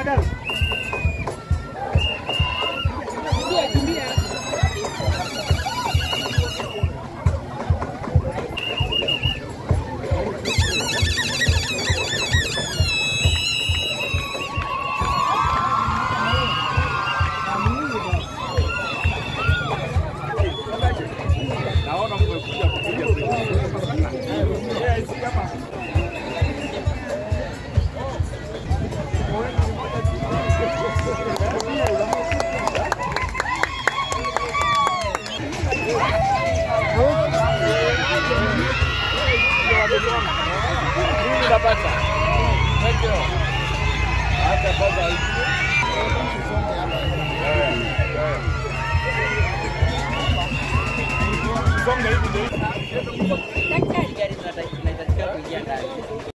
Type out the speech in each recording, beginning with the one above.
Naona mmekuja kupiga Mimi napata. Thank you. Hata kwanza Eh, eh. Songa hivi ndio. Daktari gari tunatakiwa kuingia ndani.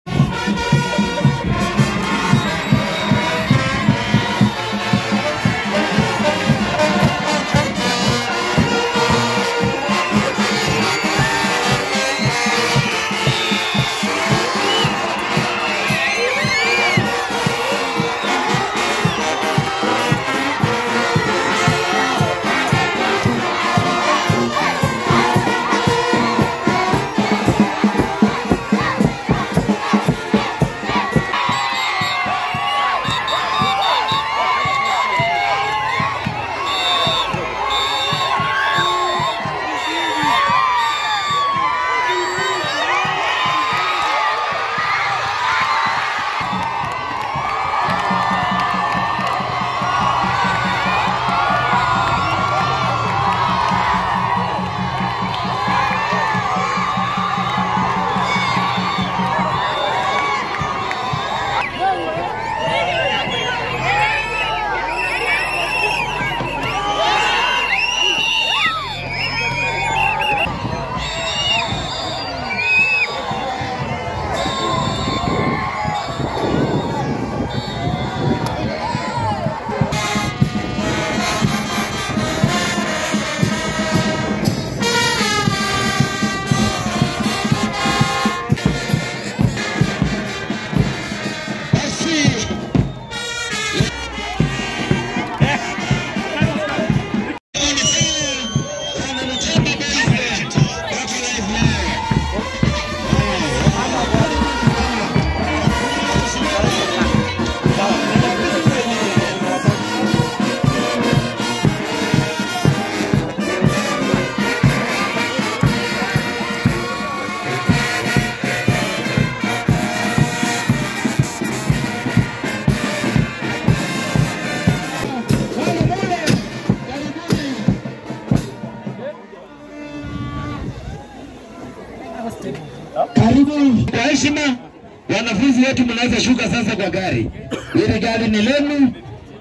Karibu kwa heshima, wanafunzi wetu, mnaweza shuka sasa kwa gari. Hili gari ni lenu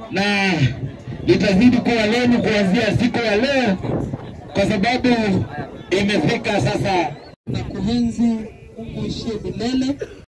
na litazidi kuwa lenu kuanzia siku ya leo, kwa sababu imefika sasa na kuenzi Mungu ishie milele.